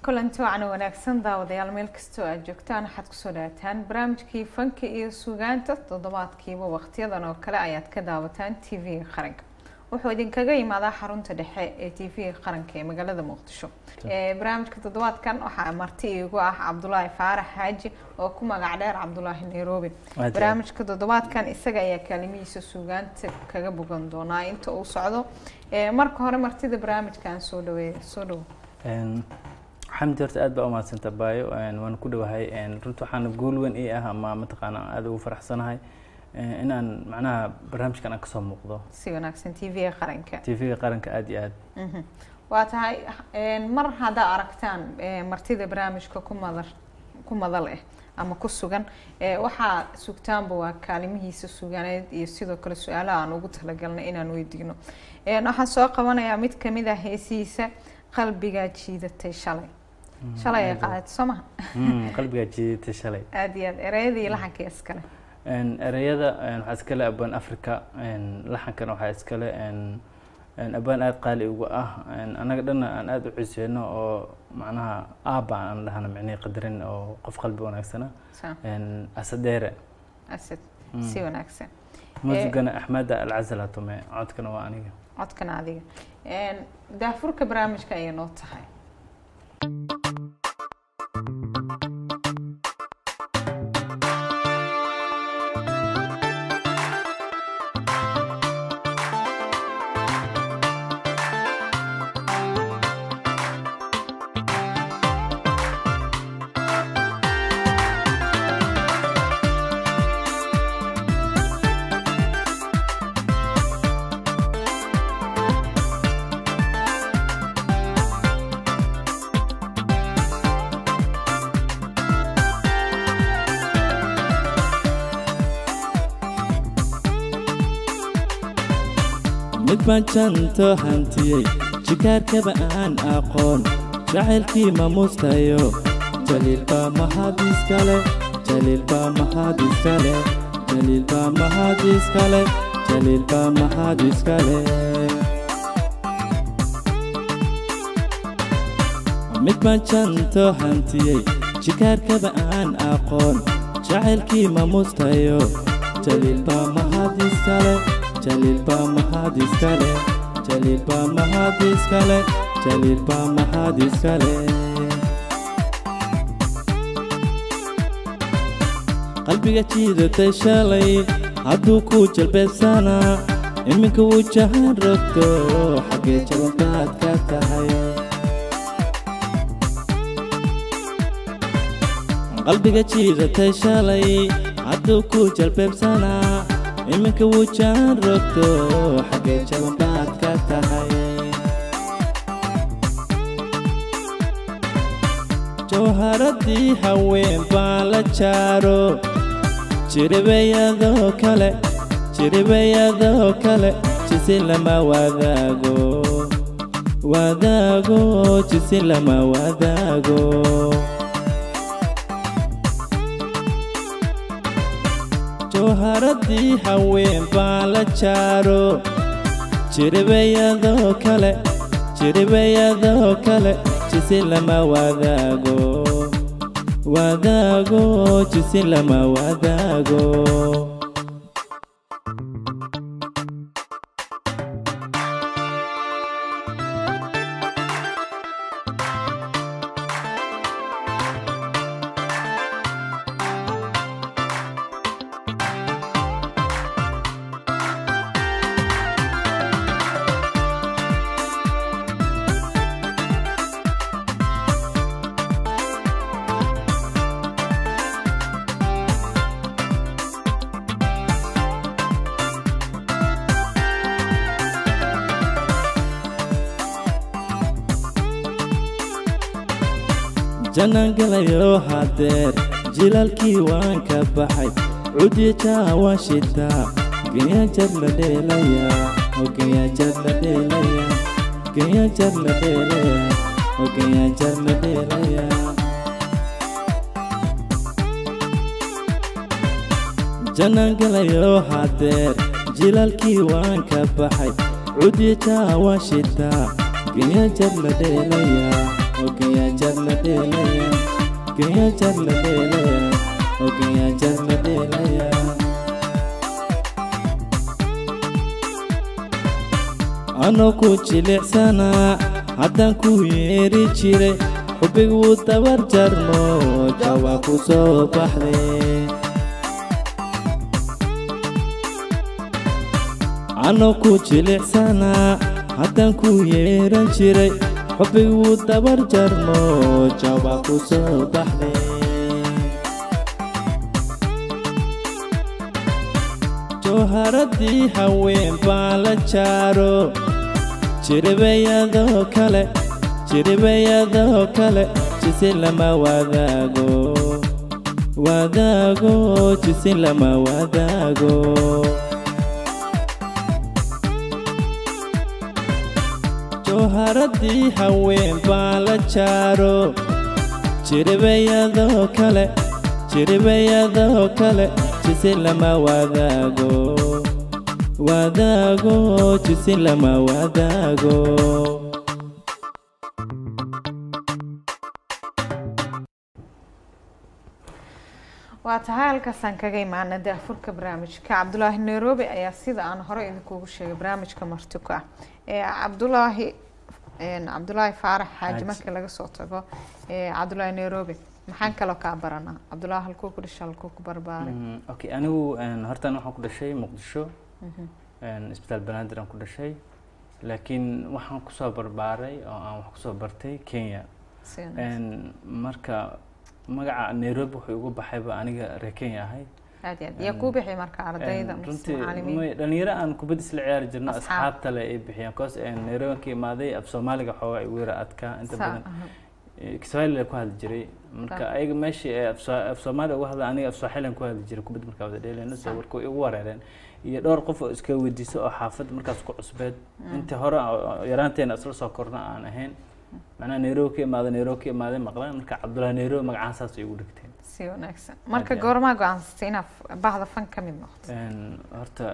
kulanti wacan wanaagsan daawadayaal meel kastoo aad joogtaan waxaad kusoo dhawaataan barnaamijkii fanka iyo sugaanta toddobaadkiiba waqtiyadan oo kale ayaad ka daawataan t v-ga qaranka wuxuu idinkaga yimaadaa xarunta dhexe ee t v-ga qaranka ee magaalada muqdisho barnaamijka toddobaadkan waxaa marti iigu ah cabdulaahi faarax xaaji oo ku magac dheer cabdulaahi nairobi barnaamijka toddobaadkan isaga ayaa kaalimihiisa sugaanta kaga bogan doonaa inta uu socdo marka hore martida barnaamijkan soo dhaweeya soo dhawo xamdi horta aad baa umahadsanta baayo waan ku dhowahay runta waxaana guul weyn ii ah ama mataqaana aada ugu faraxsanahay in aan macnaha barnaamijkan aan kasoo muuqdo si wanaagsan t v-ga qaranka t v-ga qaranka aada iyo aad waa tahay mar haddaa aragtaan martida barnaamijka ku madar ku madal ah ama ku sugan waxaa sugtaanba waa kaalimihiisa suganeed iyo sidoo kale su-aalaha aan ugu talagalnay inaan weydiino waxaan soo qabanayaa mid kamid ah heesihiisa qalbigaa jiidatay shalay shalay ay qaadatay soo maha qalbigaa jiidatay shalay aada iyo aad ereyada iyo laxanka iskale ereyada waxaa iskale abaan africa laxankana waxaa iskale abaan aada qaali uga ah annaga dhanna aan aada u cuseyno oo macnaha aaba aan dhahana micnihii qadarin oo qof qalbi wanaagsana asadeere asad si wanaagsan muusigana axmeda alcazala tume codkana waa aniga codkana adiga daafurka barnaamijka ayay noo tahay mid baan janto hantiyey jikaarkaba aan aqoon jacaylkii ma mustayo jaliilbaa mahadiiskale jaliilbaa mahadiiskale jaliilbaa mahadiiskale jaliilbaa mahadiiskale mid baan janto hantiyey jikaarkaba aan aqoon jacaylkii ma mustayo jaliilbaa mahadiiskale jaliilbaa mahadiiskale jaliilbaa mahadiiskale jaliilbaa mahadiiskale qalbiga jiidatay shalay hadduu ku jalbeebsanaa iminka wuu jahaan rogto xaggee jabanbaad ka tahay qalbiga jiidatay shalay hadduu ku jalbeebsanaa iminka wuu jaan rogto xaggee jabanbaad ka tahay jawharaddii haween baan la jaaro jiribayadoo kale jiribayadoo kale jisi lama wadaago wadaago jisi lama wadaago jawharaddii haween baan la jaaro jiribayadoo kale jiribayadoo kale jisi lama wadaago wadaago jisi lama wadaago jannaan galayo hadeer jilaalkii waan ka baxay cudijaa waan shitaa ganyajar la dheelayaa oo ganyajar la dheelayaa ganyajar la dheelayaa oo ganyajar la dheelayaa jannaan galayo hadeer jilaalkii waan ka baxay cudijaa waan shitaa ganyajar la dheelayaa oo ganyajar la dheelaya ganyajar la dheelaya oo ganyajar la dheelaya anoo ku jilicsanaa haddaan ku yeeri jiray xubbigu wuu dabar jarmo jawaa ku soo baxday anoo ku jilicsanaa haddaan ku yeeran jiray xubbigu wuu dabar jarmo jawaa ku soo baxday jawharadii haween baan la jaaro jiribayadoo kale jiribayadoo kale jisi lama wadaago wadaago jisi lama wadaago jawharadii haween baan la jaaro jiribayadoo kale jiribayadoo kale jisi lama wadaago wadaago jisi lama wadaago waa tahay halkaasaan kaga imaana daafurka barnaamijka cabdulaahi nairobi ayaa sida aan hore idinkugu sheegay barnaamijka martiko ah ee cabdulaahi cabdulaahi faarax xaaji Xaaji. marka laga soo tago ee cabdulaahi nairobi maxaan kaloo kaa baranaa cabdulaahi halkuu ku dhashay halkuu ku barbaaray Mm, okay anigu een, hortaan waxaan ku dhashay muqdisho een, isbitaal banaadir aan ku dhashay laakiin waxaan kusoo barbaaray oo aan wax kusoo bartay kenya Si wanaagsan. Een, marka magaca nairobi wuxuu igu baxayba aniga reer kenya ahay aad iyo aad yaa kuu bixi marka ardayda Een, mise runtii macalimiin may- dhalinyaro aan kubad isla ciyaari jirno Asxaab. asxaabta le ay bixiyaan cause nairobi ka imaaday af soomaaliga xoogaa igu yara adkaa inta Saa, badan aha. Eh, kiswahili ku hadli jiray marka Saa. ayaga meeshii ee af Soo- af soomaaliga uga hadla aniga af sooxilian ku hadli jiray kubad markaa wada dheelayno Saa. soo warku igu wareereen iyo dhowr qof oo iska weydiiso oo xaafad markaas ku cusbeed intii hore oo yaraanteena isla soo korna aan ahayn macnaha nairobi ka imaaday nairobi ka imaaday maqlaan marka cabdullahi nairobi magacaan saas igu dhigteen si wanaagsan marka iyo aad. goormaa go-aansatay inaad bahda fan ka mid noqoto Een, horta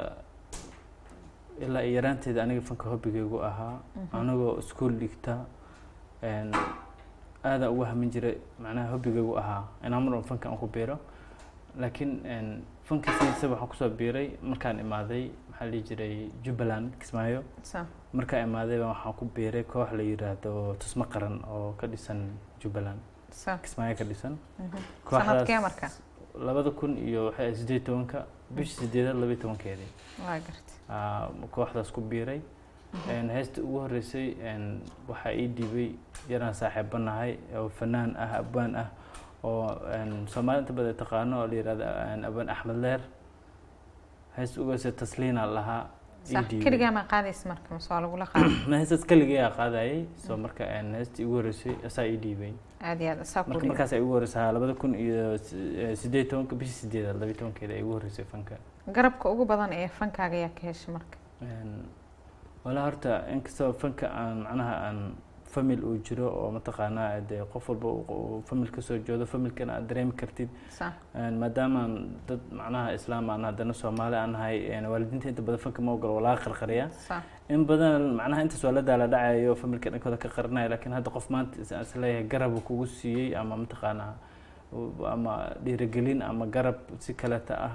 ilaa iyo yaraanteeda aniga fanka hobbigaygu ahaa anigoo iskuol dhigta een, aadaan ugu hamin jiray macnaha hobbigaygu ahaa inaan mar un fanka aan ku biiro laakiin een, fanka sidiisa waxaan kusoo biiray markaan imaaday maxaa la dhihi jiray jubbaland kismaayo Saa. markaan imaaday baan waxaan ku biiray koox la yiraahdo tusmo qaran oo ka dhisan jubbaland Saa. kismaayo ka dhisan Mhm. Kooxdaas- sanadkee marka labada kun iyo waxay ahayd sideed tobanka bishii sideedaad labaiy tobankeedii waa gartay aa, kooxdaas ku biiray Een, heesta ugu horreysay een, waxaa ii dhiibay yaraan saaxiibo nahay oo fanaan ah abaan ah oo een, soomaalida inta badan taqaano oo la yihahdo een, abaan axmed leer heesta ugu horreysay tasliina lahaa ii Saa. dhiibay. keligaa ma qaadaysa marka mise waa lagula qaaday ma heestaas keligayaa qaadayay soo marka een, heestii ugu horreysay asaa ii dhiibay aad iyo aad saa ku marka dhiga markaas ay ugu horreysay labada kun iyo si- eh, sideed tobanka bishii sideedaad labaiy tobankeeda ay ugu horreysay fanka garabka ugu badan ee fankaaga ayaa ka heshay marka Een, walaa horta inkastoo fanka aan macnaha aan famil uu jiro oo mataqaanaa dee qof walba uu- uu famil kasoo joodo familkana aad dareemi kartid saa Een, maadaama aan dad macnaha islaam aan haddana soomaali aan nahay een, waalidiinta inta badan fanka ma ogolo walaa qarqariya saa in badan macnaha intaas waa la daala dhacayo familka dhankooda ka qarinaya laakiin hadda qof maanta is- is leeyahay garab uu kugu siiyey ama mataqaanaa u- ama dhiirigelin ama garab si kaleeta ah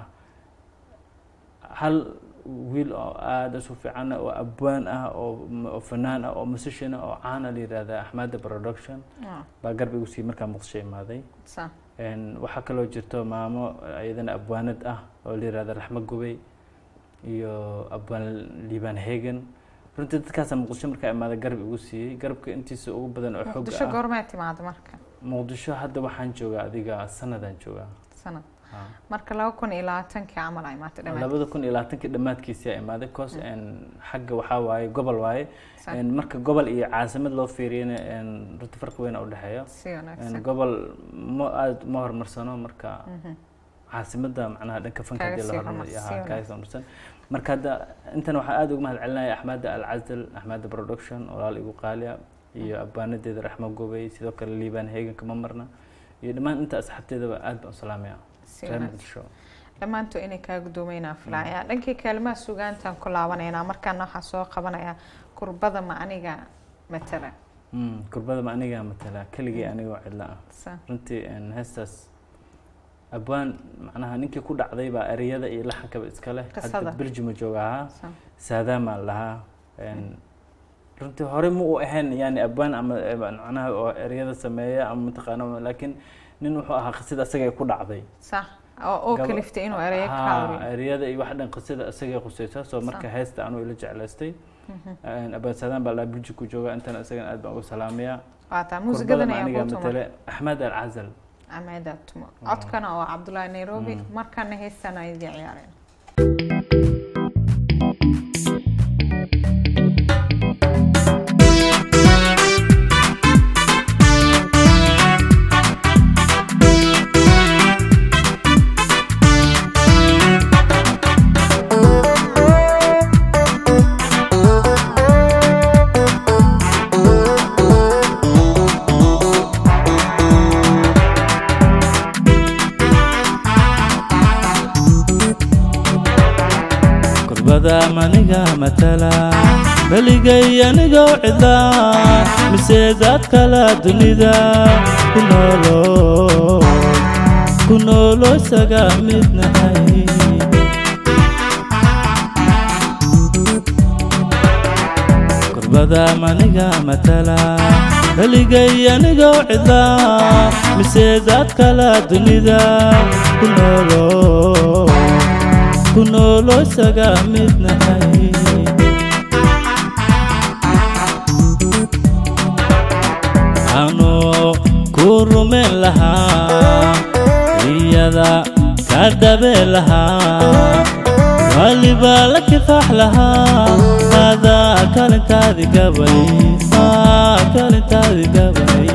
hal wiil oo aada isu fiican ah, oo abwaan ah oo oo fanaan ah oo musician ah oo caana la yihahda axmada production Ah, baa garab igu siiyey markaa muqdisho imaaday saa Een, waxaa kaloo jirto maamo iyadana abwaanad ah oo la yihahda raxmo gubey iyo abwaan liibaan hegan runtii dadkaasa muqdisho markaa imaaday garab igu siiyey garabka intiisa ugu badan oo xoog muqdisho ah goormee timaada marka muqdisho hadda waxaan joogaa adiga sanadaan joogaa sanad Ha. marka laba kun iyo labaatankii camal ay maata dhammaan labada kun iyo labaatankii dhammaadkiisii aa imaaday cause een, xagga waxaa waaye gobol waaye Sa- Een, marka gobol iyo caasimad loo fiiriyana een, runtii farqi weyn u dhexeeyo si Een, wanaagsan gobol ma aada ma horumarsano marka Mhm. caasimadda macnaha dhanka fanka Kaaga hadii sii la horumariyo horumarsan, haa, sii kaaga sii horumarsan marka hadda intan waxaa aada uga mahad celinaya axmada alcazal axmada production walaal igu qaaliya iyo abbaanadeeda raxmo gobey sidoo kale liibaan heeganka ma marna iyo dhammaan inta asxaabteedaba aad baan u salaamaya si reer wanaagsan muqdisho dhammaantood inay kaa guddoomeynaa filaya dhankii kaalmaha sugaantaan ku laabanaynaa markaana waxaa soo qabanaya kurbada ma aniga matala Mm, kurbada ma anigaa matala keligii anigoo cidla ah Sa- runtii een, heestaas abwaan macnaha ninkii ku dhacday baa ereyada iyo laxankaba iska leh Qisada. hadda belgium jooga ahaa sa- saadaamaa lahaa een, runtii hore ma u ahayn yani abwaan ama eh, macnaha oo ereyada sameeya ama mataqaana laakiin nin wuxuu ahaa qisada asaga ay ku dhacday sax oo oo Gaba- kaliftay inuu ereyo ka Haa, hadlo ereyada iyo wax dhan qisada isagay khusaysa soo marka heesta anuu ila jeclaystay abaan saadaan baa laa belgium ku jooga intana isagana aad baan uga salaamayaa qaataa kurbada muusigadan ma ayaa anigaa kuu tuma matale axmed alcazal ameeda tumo codkana oo cabdullaahi nairobi Mm. markana heestan ay idin ciyaareen kurbada maniga matala beligay anigoo cidlaa mise dad kala dunida ku noolo ku noolo isaga mid nahay kurbada maniga matala beligay anigoo cidlaa mise dad kala dunida ku noolo ku noolo isaga mid nahay anu ku rumayn lahaa iyada ka dhabe lahaa waliba la kifaax lahaa hada kalintaadi gabay aa kalintaadi gabay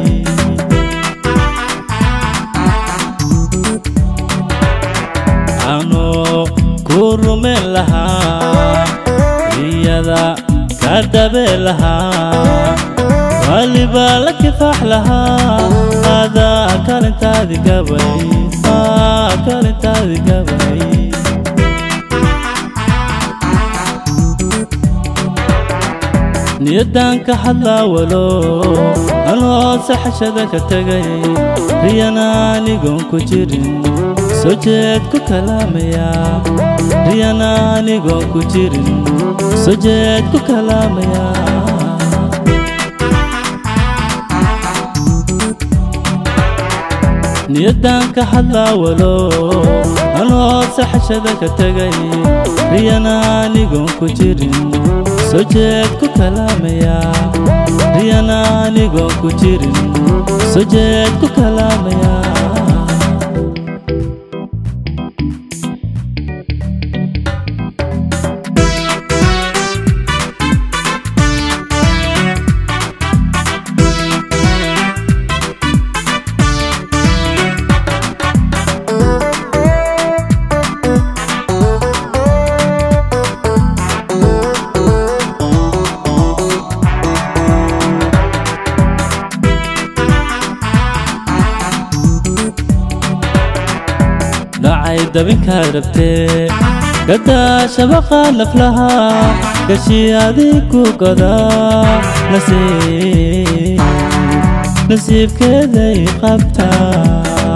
anu ku rumayn lahaa iyada ka dhabe lahaa waliba la kifaax lahaa hada kalintaadi gabay aa kalintaadi gabay niyadan ka hadlaa walo anoo saxashada ka tegay riyana anigoon ku jirin soo jeed ku kalaamaya riyana anigoon ku jirin soo jeed ku kalaamaya niyadan ka hadlaa walo anoo saxashada ka tegay riyana anigoon ku jirin soo jeed ku kalaamaya riyana anigoon ku jirin soo jeed ku kalaamaya dhacay dabinkaa rabtee gadaa shabaqa naflaha gashi adii ku godaa nasiib nasiibkeeday qabtaa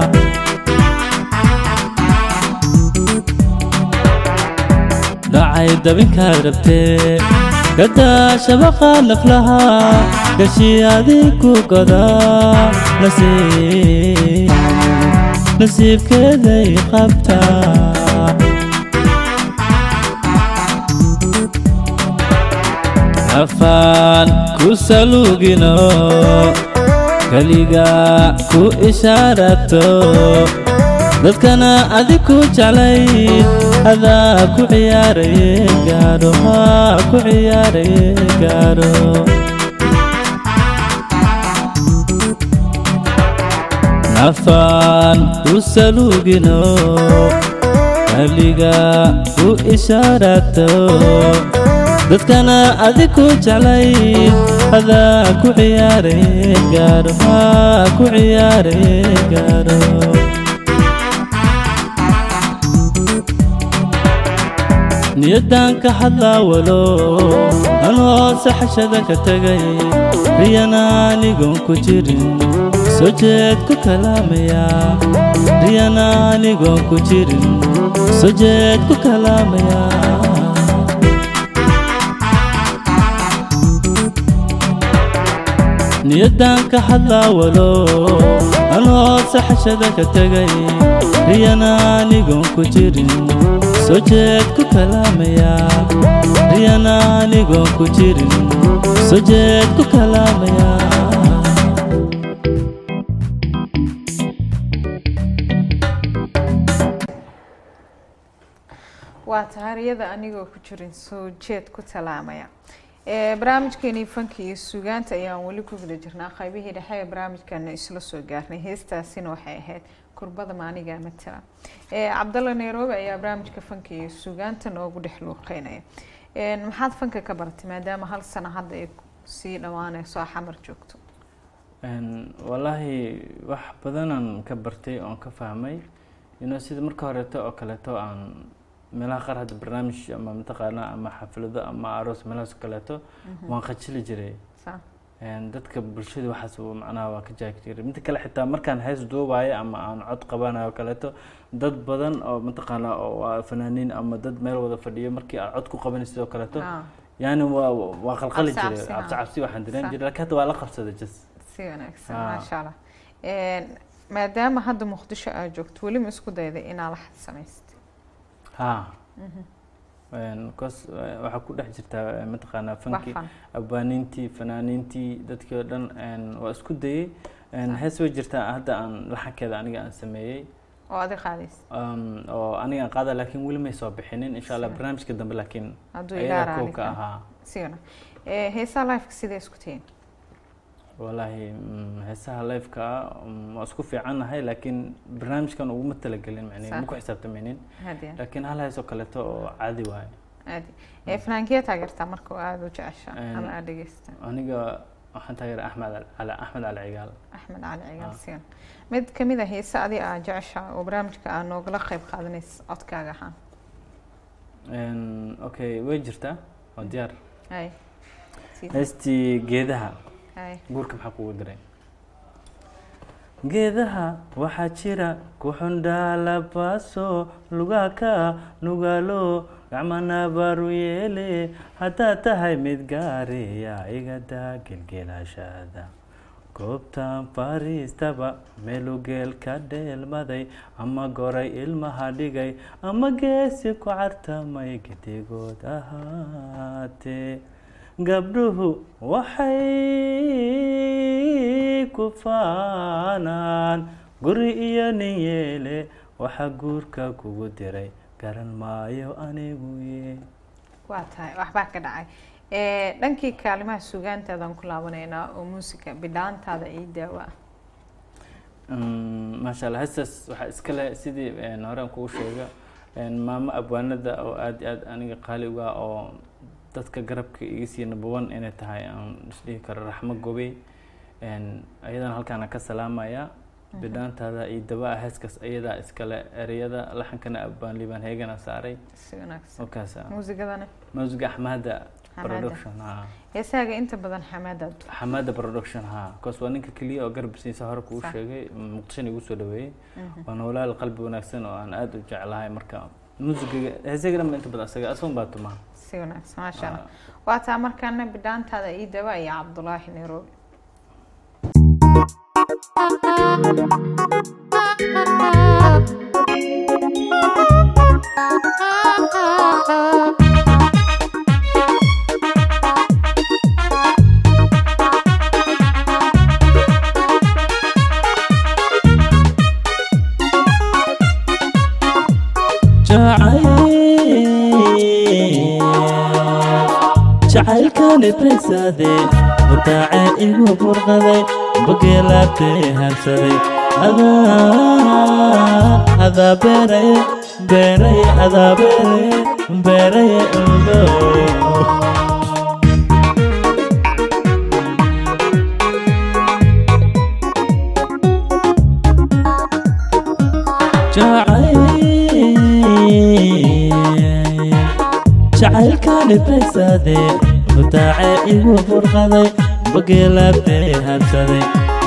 dhacay dabinkaa rabtee gadaa shabaqa naflaha gashi adii ku godaa nasiib nasiibkeeday qabtaa afaan ku salugino keliga ku ishaarato dadkana adi ku jeclayd adaa ku ciyaaraye gaadho haa ku ciyaaraye gaadho nafaan ku salugino keliga ku ishaarato dadkana adi ku jeclayd adaa ku ciyaaraye gaadho haa ku ciyaaraye gaadho niyadan ka hadlaa walo anoo saxashada ka tegay riyana anigoon ku jirin soo jeed ku kalaamaya riyana anigoon ku jirin soo jeed ku kalaamaya niyadaan ka hadlaawalo anoo saxashada ka tegay riyana anigoon ku jirin soo jeed ku kalaamaya riyana anigoon ku jirin soo jeed ku kalaamaya waa tahariyada anigoo ku jirin soo jeed ku talaamaya ee barnaamijkeenii fanka iyo suugaanta ayaan weli ku guda jirnaa qaybihii dhexe ee barnaamijkana isla soo gaarnay heestaasina waxay ahayd kurbada maaniga matala ee cabdalla nairobi ayaa barnaamijka fanka iyo suugaanta noogu dhex luuqeynaya maxaad fanka ka baratay maadaama hal sano hadda ay sii dhammaaneyso a xamar joogto wallaahi wax badanaan ka bartay oon ka fahmay inuu sida marka horeeto oo kaleeto aan meelaha qaar hadda barnaamij ama mataqaana ama xaflado ama aroos meelahaas oo kaleeto waan khajili jiray Saa. dadka bulshada waxaas uu macnaha waa ka jaagi jiray midda kale xitaa markaan hees duubayo ama aan cod qabanayo oo kaleeto dad badan oo mataqaana oo waa fanaaniin ama dad meel wada fadhiyo markii aad cod ku qabanay sidoo kaleeto Ah, yani waa waa qalqali Cabsi jiray cabsi, cabsi ah. cabsi waxaan dareemi Saa. jiray laakiin hadda waa la qabsaday just si wanaagsan Ah. maasha allah maadaama hadda muqdisho aad joogto weli ma isku dayday inaa la samaystay ha cos waxaa ku dhex jirtaa eh, mataqaanaa wax fankii fan abwaaniintii fanaaniintii dadkii oo dhan een, waa isku dayey Een, Sax. hees way jirtaa hadda aan laxankeeda aniga aan sameeyey oo adi qaadaysa Um, oo aniga aan qaada laakiin weli may soo bixinin insha allah Sax. barnaamijka dambe laakiin hadduu ayagaa ilaara kow ka ahaa si wana heesaa lifeka sidee isku tihiin wallaahi mm, heesaha liveka ah mm, waa isku fiicannahay laakiin barnaamijkan uguma talagelin macnihi Sax. ma ku xisaabtamaynin hadiya laakiin hal hees oo kaleeto oo caadi waaye aadi ee fanaankiya taageertaa marka oo aada u jecesha Een, ama aada dhegeysta aniga waxaan taageeray axmed al- cali axmed cali cigaal axmed cali cigaal Ah. siyan mid kamid a heese adi aa jecesha oo barnaamijka aa noogala qayb qaadanaysa codkaaga ahaan Een, okay way jirtaa waa diyaar hay sii heestii geedaha hay guurka maxaa kugu diray geedaha waxaa jira kuxundhaalabaaso lugaka nugaalo gacmana baru yeele haddaad tahay mid gaariya igadaa gelgeelaashaada goobtan fariistaba meelu geel ka dheelmaday ama goray ilmaha dhigay ama geesi ku cartamay gedigood ahaatee gabdhuhu waxay ku faanaan guri iyo nin yeele waxaa guurka kugu diray garan maayo anigu ye waa tahay waxbaa ka dhacay ee dhankii kaalimaha sugaantaadaan ku laabanaynaa oo muusika bidhaantaada ii daawa ah Mm, maasha allah heestaas waxaa iskale sidii een, hore aan kugu sheega een, maamo abwaanada oo aad iyo aad aniga qaali uga ah oo dadka garabka iga sii number one inay tahay aan isdhihi karo raxmo gobey een, ayadana halkaana ka salaamaya bidhaantaada iyo daba heeskaas ayadaa iskale ereyada laxankana abwaan liibaan heegana saaray si wanaagsan halkaas muusigadana musiga axmaada Xamaada. production ha heesaaga inta badan xamaadaad xamaada production ha cause waa ninka keliya oo garab siisa hore kuu Sax. sheegay muqdishona igu soo dhaweeyey waa noolaal qalbi wanaagsan oo aan aada u jeclahay marka musigiga heesaga dhan ba inta badan asaga asagun baa tumaa si wanaagsan maasha allah waa taa markaana bidhaantaada ii daawa iyo cabdulaahi nairobi jacaylkani begsade mutaace igu burqaday bageelaabtay habsaday adaa beeraye beeraye adaa beeraye beeraye ogo jacaylkani begsade butaace igu furqaday bageelaabtay habsaday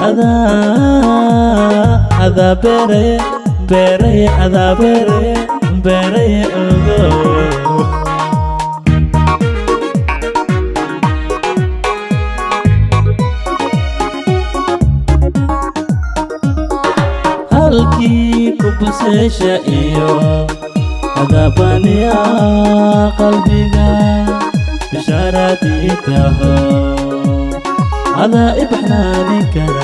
adaa adaa beeraye beeraye adaa beeraye beeraye ogo halkii ku baseesha iyo adabaniya qalbiga bishaaraadii taho adaa i baxnaanin kara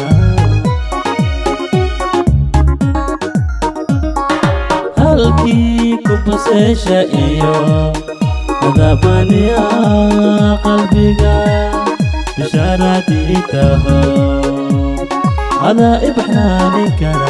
halkii ku baseesha iyo adabaniya qalbiga bishaaraadii taho adaa i baxnaanin kara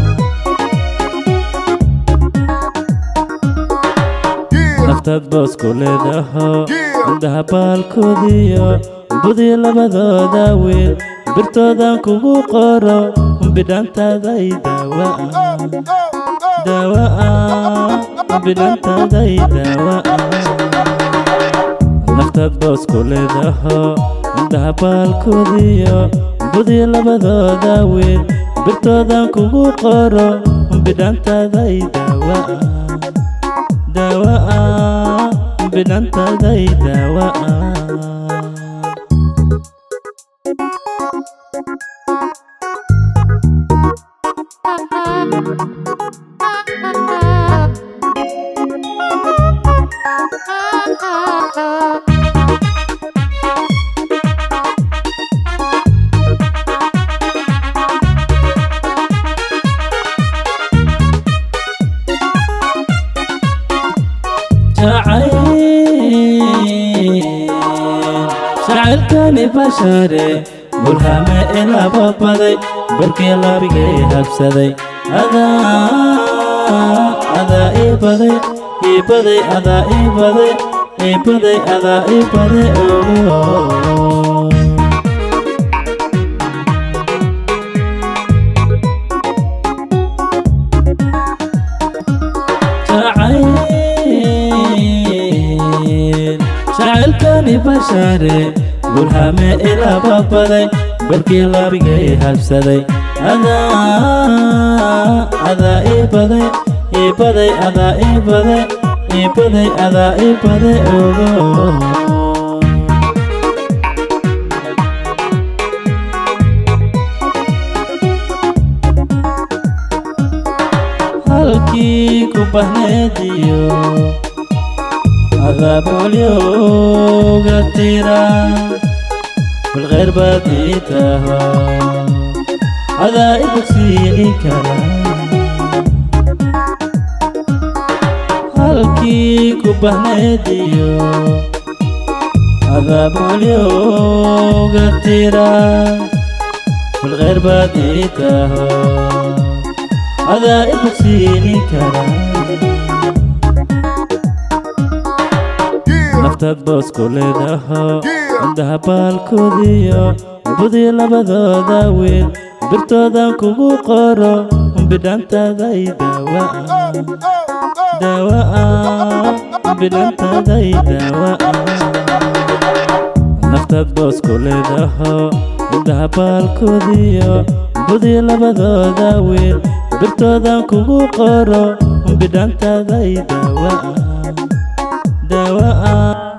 naftaad boosku leedaho indhaha baalkoodiyo budi labadooda wiil birtoodan kugu qoro bidhantaaday daawa'a daawa'a bidhantaaday daawa'a naftaad boosku leedaho indhaha baalkoodiyo budi labadooda wiil birtoodan kugu qoro bidhantaaday daawa'a daawa'a bidhantaaday daawa'a jacaylkani bashare bulhame ilaba baday barkii labigay habsaday adaa adaa ii baday ii baday adaa ii baday ii baday adaa ii baday oo jacaylkani bashare bulhame ilaba baday barkii labigay habsaday adaa adaa ii baday ii baday adaa ii baday ii baday adaa ii baday ogo halkii ku bahneediyo adaabolyoga tira bilkhayr baad ii taho adaa i bogsiini kara halkii ku bahneediyo adaabolyoga tira bilkhayr baad ii taho adaa i bogsiini kara naftaad boosku leedaho indhaha baalkoodiyo budi labadooda wiil birtoodan kugu qoro bidhantaaday daawa'a daawa'a bidhantaaday daawa'a naftaad boosku leedaho indhaha baalkoodiyo budi labadooda wiil birtoodan kugu qoro bidhantaaday daawa'a daawa'a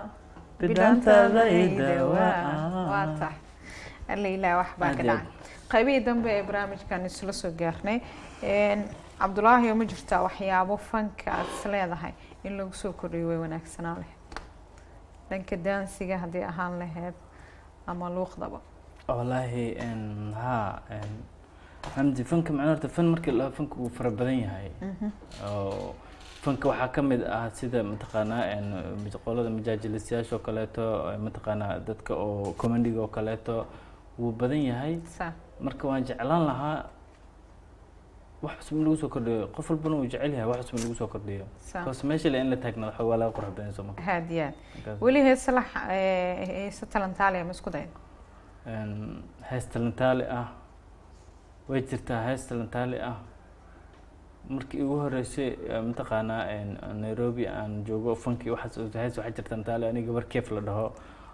waa tax alailah wax baa ka dhacay qaybihii dambe ee barnaamijkan isla soo gaarnay cabdulaahi ma jirtaa waxyaabo fanka aad is leedahay in lagu soo kordhiyo way wanaagsanaan lahayd dhanka daansiga haddii ahaan lahayd ama luuqdaba wallaahi haa xamdi fanka macnaa horta fan markii la fanka uu fara badan yahay oo fanka waxaa ka mid ah sida mataqaanaa qolada majaajilistayaasha oo kaleeto mataqaanaa dadka oo commandiga oo kaleeto wuu badan yahay sa marka waan jeclaan lahaa wax cusub in lagu soo kordhiyo qof walbana uu jecel yahay wax cusub in lagu soo kordhiyo sa bas meesha le in la taagnaado xoog waa laga qurux badan soo marka haad yaad Markaas, weli heese la heese talantaaliya ma isku dayn een, hees talantaali ah way jirtaa hees talantaali ah markii ugu horeysay eh, mataqaanaa een, nairobi aan joogo funkii waxaas hees waxaa jirta talantaali aniga gabar keef la dhaho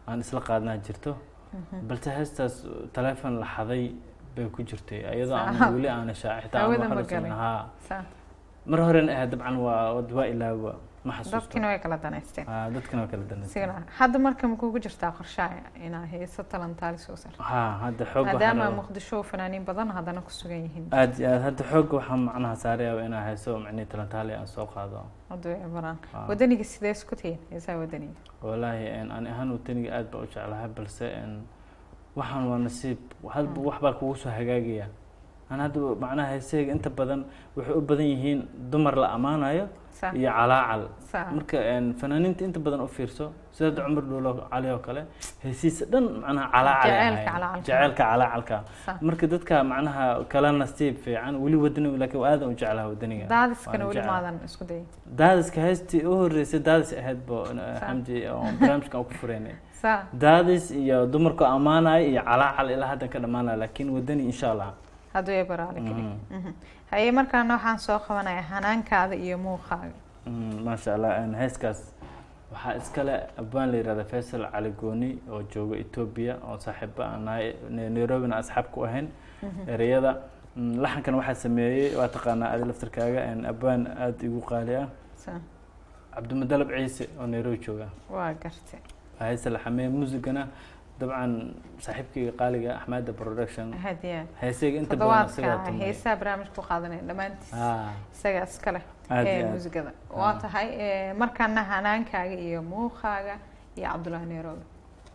aan isla qaadnaa jirto balse heestaas taleefon la xaday bay ku jirtay iyadoo aan Sax. weli aana shaaci xitaa aan Hawada wax ma la socon galin. haa Saa. mar horena ahayd dabcan waa waa ilaawa ma xasuusto dadkina way kala danaysteen haa dadkana waa kala danaysa sigana hadda marka ma kugu jirtaa qorshaha inaa heeso talantaali soo sarto haa hadda xoog maadaama waxaan muqdisho fanaaniin badan haddana ku sugan yihiin aad iyo aad hadda xoogga waxaan macnaha saarayaa inaa hayso macnii talantaali aan soo qaado hadduu ay baraan Haa. wadaniga sidee isku tihiin heesaha wadaniga walaahi een, ani ahaan wadaniga aad baa u jeclahay balse een, waxaan waa nasiib hadba wax baa kugu soo hagaagaya an hadda macnaha heesahayga inta badan waxay u badan yihiin dumar la ammaanayo saa iyo calaacal saa marka een, fanaaniinta inta badan u fiirso sida hadda cumar dhuulo cali oo kale heesiisa dhan macnaha calaacal ay Jaceylka ahaayeen. calacalka. jaceylka calaacalka saa marka dadka macnaha kala nasiib fiican weli wadani laakiin waa aadan u jeclaha wadaniga daadiskana Waan weli jeclahay. maadan isku dayay daadiska heestii u horeysay daadis ahayd bo xamdi oo barnaamijkan ku fureynay saa daadis iyo dumarku ammaanaya iyo calaacal ilaa haddan ka dhammaanaya laakiin wadani insha allah hadduu ay baraale keli Mhm. haye markaana waxaan soo qabanaya hanaankaada iyo muuqaaga Mm, maasha allah een, heeskaas waxaa iskale abaan la yihahda faysal cali gooni oo jooga etoobiya oo saaxiiba aan nahay Ne- nairobina asxaab ku ahayn ereyada Mm, laxankan waxaa sameeyey waa taqaanaa adi laftarkaaga een, abaan aada igu qaali ah saa cabdimadalab ciise oo nairobi jooga waa gartay waa heesa la xameeye muusigana dabcan saaxiibkayga qaaliga axmeda production hadiya heesayga inta badan isagaa toddobaadka tumay heesaha barnaamij ku qaadanaya dhammaantiis Ah, isaga iskale aad ee iyo aad. muusigada waa tahay ee, markaana hanaankaaga iyo muuqaaga iyo cabdullaahi nairobi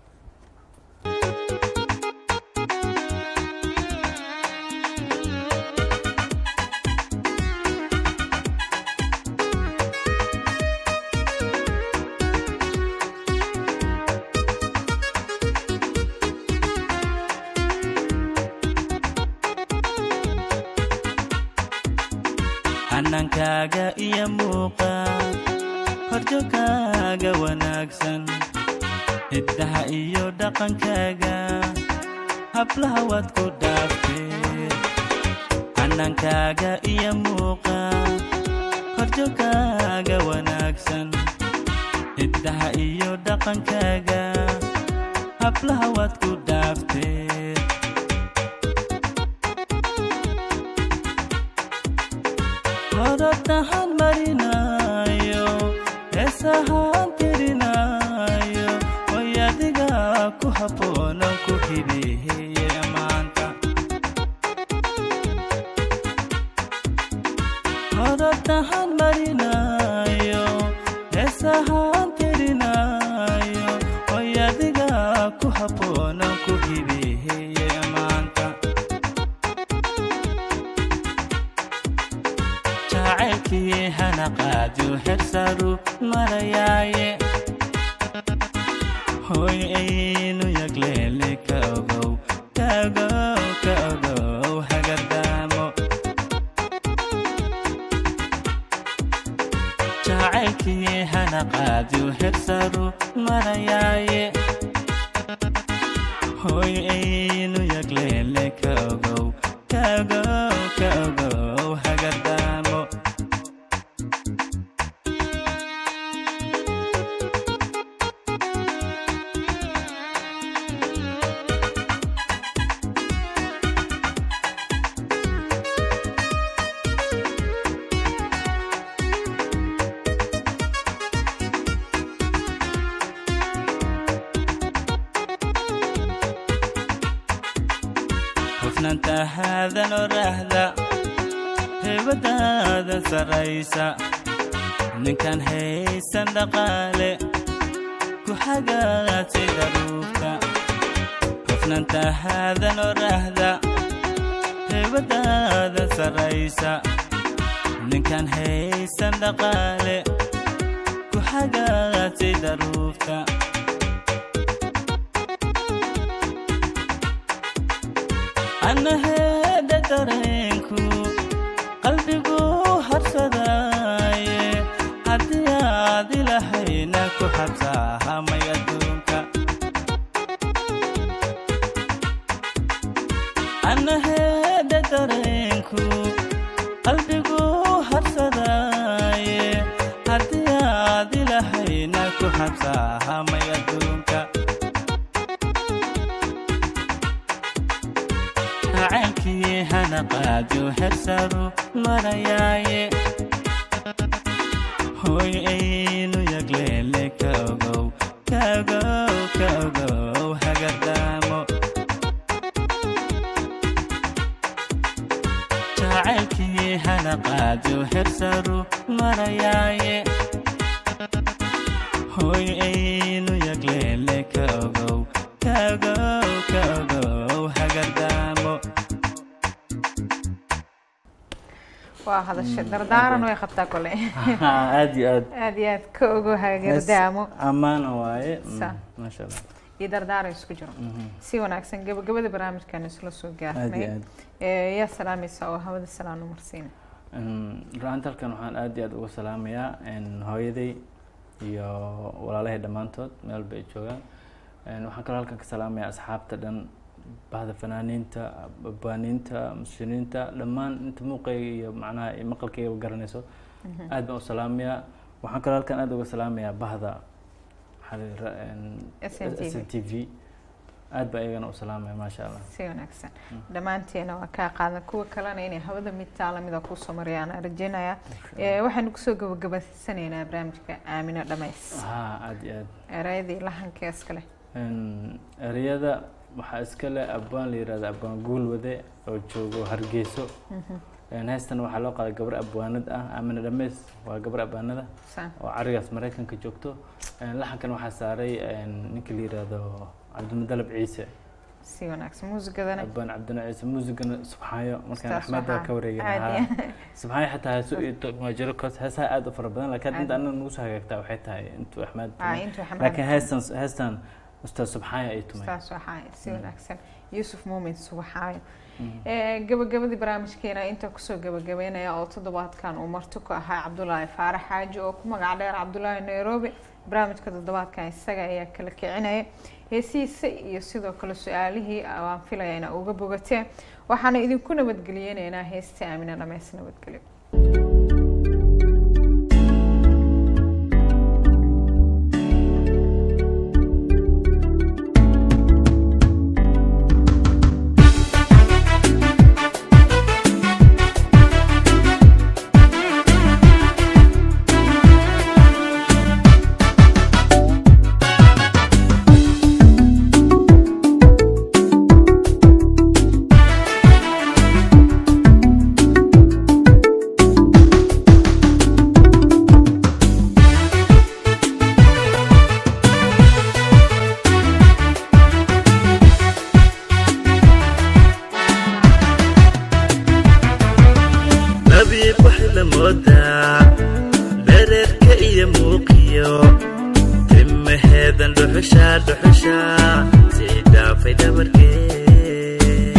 xanankaaga iyo muuqa horjogkaaga wanaagsan hiddaha iyo dhaqankaaga hablaha waad ku dhaaftee xanankaaga iyo muuqa horjogkaaga wanaagsan hiddaha iyo dhaqankaaga hablaha waad ku dhaaftee hodobtahan marinayo heesahaan tirinayo way adiga ku habboonan ku hibeeye maanta hodobtahan marinayo heesahaan tirinayo way adiga ku habboonan ku hibeeye maanta jacaylkii hana qaadu hersaru marayaaye hoy aynu yagleele ka ogow ka ogow ka ogow hagardaamo jacaylkii hana qaadu hersaru marayaaye hoy aynu yagleele ka ogow ka ogow ka ogow hagardaamo hufnanta haadan oraahda heebadaada sarraysa ninkan haysan dhaqaale ku xagaatay daruufta hufnanta haadan oraahda heebadaada sarraysa ninkan haysan dhaqaale ku xagaatay daruufta annaheedha dareenku qalbigu harsadaaye haddii aad ilahayna ku xabsaahamay adduunka annaheedha dareenku qalbigu harsadaaye haddii aad ilahayna ku xabsaahamay adduunka hanaqaadu hersaru marayaaye hoy aynu yagleele ka ogow ka ogow ka ogow hagardaamo jacaylkii hanaqaadu hersaru marayaaye hoy aynu yagleele ka ogow ka ogow ka ogow hagardaamo waa hadasha dardaaran way qabtaa kole aad iyo aad aad iyo aad ka ogo hagardaamo ammaana waaye Mm, Sa. maasha allah iyo dardaaran isku jiro Mhm. si wanaagsan gabagabada barnaamijkan isla soo aad iyo gaarnay aad Ee, yaa salaamaysa oo hawada salaan u marsiina runta halkan waxaan aad iyo aad uga salaamayaa een, hooyaday iyo walaalahay dhammaantood meel bay joogaan Een, waxaan kaloo halkan ka salaamayaa asxaabta dhan bahda fanaaniinta baaniinta muslimiinta dhammaan inta muuqayga iyo macnaha iyo maqalkayga garanayso aad baan u salaamayaa waxaan kaloo halkan aad uga salaamayaa bahda maxaa la yidhaha, een, SNTV. SNTV aad baa iyagana u salaamaya maasha allah si wanaagsan dhammaanteena waa kaa qaadan kuwa kalena inay hawada mid taalamida kusoo marayaan aan rajeynayaa Ee, waxaanu kusoo gabagabasanaynaa barnaamijka aamino dhamays haa aad iyo aad erayadii lahanka iskale Een, ereyada waxaa iska leh abwaan la yihahda abwaan guulwade oo joogo hargeyso Een, heestan waxaa loo qaaday gabar abwaanad ah aamina dhameys waa gabar abwaanada saan oo carigaas maraykanka joogto Een, laxankan waxaa saaray een, ninka la yihahdo cabdimadalab ciise si wanaagsan muusigadana abwaan cabdina ciise muusigana subxaayo markaan Ustaas axmedda Subxaan. ka wareegay Caadi. subxaayo xataa heeso iyo maajiro koos heesaha aad u fara badan laakiin inta anaga nagu soo hagaagtaa waxay tahay intuu axmed Aa, intuu Axmed laakiin tumay. heestan heestan ustaas subxaayo ay tumay saas waxaa si wanaagsan yuusuf muumin subaxaayo Mm. Ee, gabagabadii barnaamijkeena inta kusoo gabagabeynaya oo toddobaadkan uu marti ku ahaa cabdulaahi faarax xaaji oo ku magac dheer cabdulaahi nairobi barnaamijka toddobaadkan isaga ayaa kala kicinaya heesihiisa iyo sidoo kale su-aalihii waan filaya ina uga bogateen waxaana idinku nabadgeliyeynaynaa heesta aamina dhameys nabadgelyo nabiib waxay la moodaa dhereerka iyo muuqiyo timaheedan dhuxusha dhuxusha sii dhaafay dhabarkee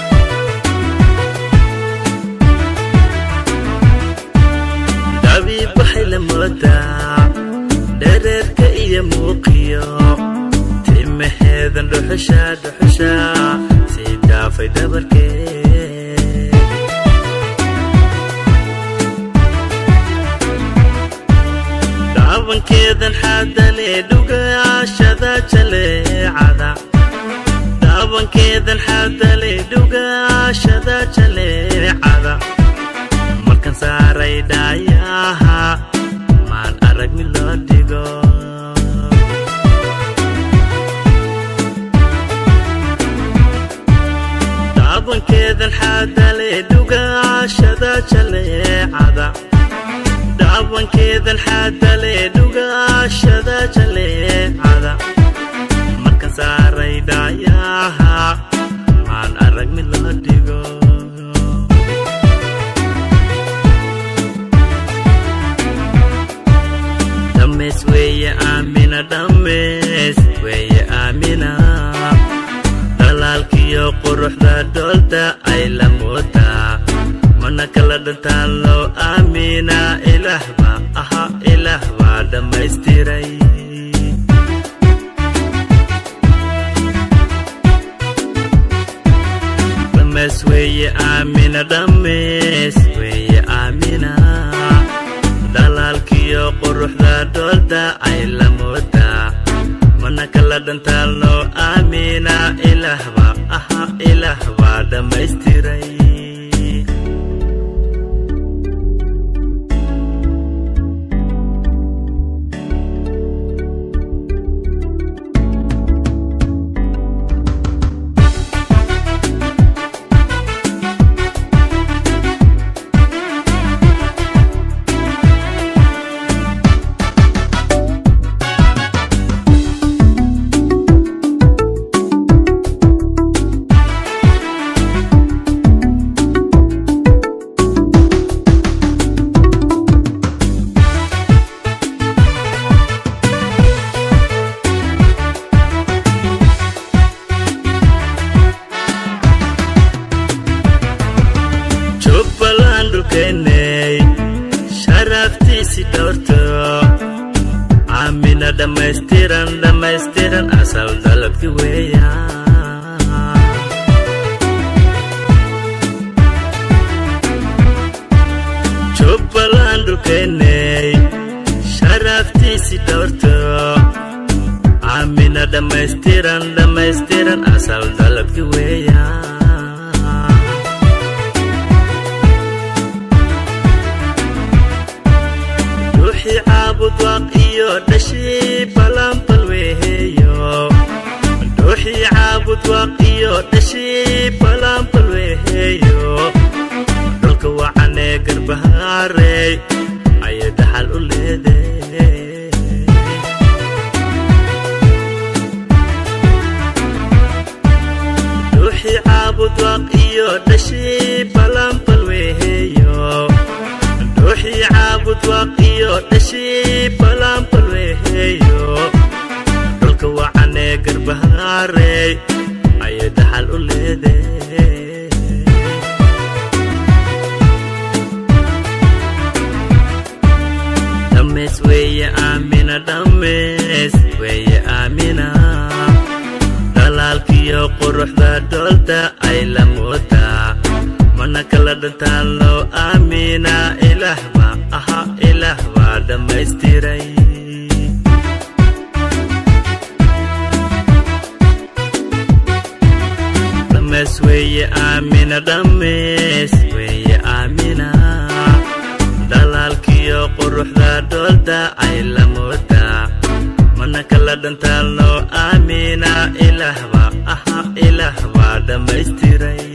nabiib waxay la moodaa dhereerka iyo muuqiyo timaheedan dhuxusha dhuxusha sii dhaafay dhabarkee daawankeedan xaadalee dhugaashada jaleecada daawankeedan xaadalee dhugaashada jaleecada markan saaray dhaayaha maan arag mid loo dhigo daawankeedan xaadalee dhugaashada jaleecada daawankeedan xaadalee dhugaashada jaleecada markan saaray dhaayaha maan arag mid loo dhigo dhameys weeye aamina dhameys weeye aamina dhalaalkiyo quruxda dhoolta ay la moodaa mana kala dhantaan loo aamina ilaah baa aha ilaah baa dhammaystiray dhameys weeye aamina dhameys weeye aamina dhalaalkiyo quruxda dhoolta ay la moodaa mana kala dhantaan loo aamina ilaah baa aha ilaah baa dhammaystiray dhulkeenney sharaftiisi dhowrto aamina dhammaystiran dhammaystiran asal dalabki weeyaan jubbaland dhulkeenney sharaftiisi dhowrto aamina dhammaystiran dhammaystiran asal dalabki weeyaan ruuxii caabud waaq iyo dhashii balanbal weeheeyo ruuxii caabud waaq iyo dhashii balanbal weeheeyo dhulka wacanee garbahaarey ayay dhaxal u leeday ruuxii caabud waaq iyo dhashii balanbal weeheeyo ruuxii caabud waaq iyo dhashii balanbal weeheeyo dhulka wacanee garbahaarey ayay dhaxal u leeday dhammays weeye aamina dhammays weeye aamina dhalaalkiyo quruxda dhoolta ay la moodaa mana kala dhantaan loo aamina ilaah baa aha ilaah baa dhammaystiray dhammays weeye aamina dhammays weeye aamina dhalaalkiyo quruxda dhoolta ay la moodaa mana kala dhantaan loo aamina ilaah baa aha ilaah baa dhammaystiray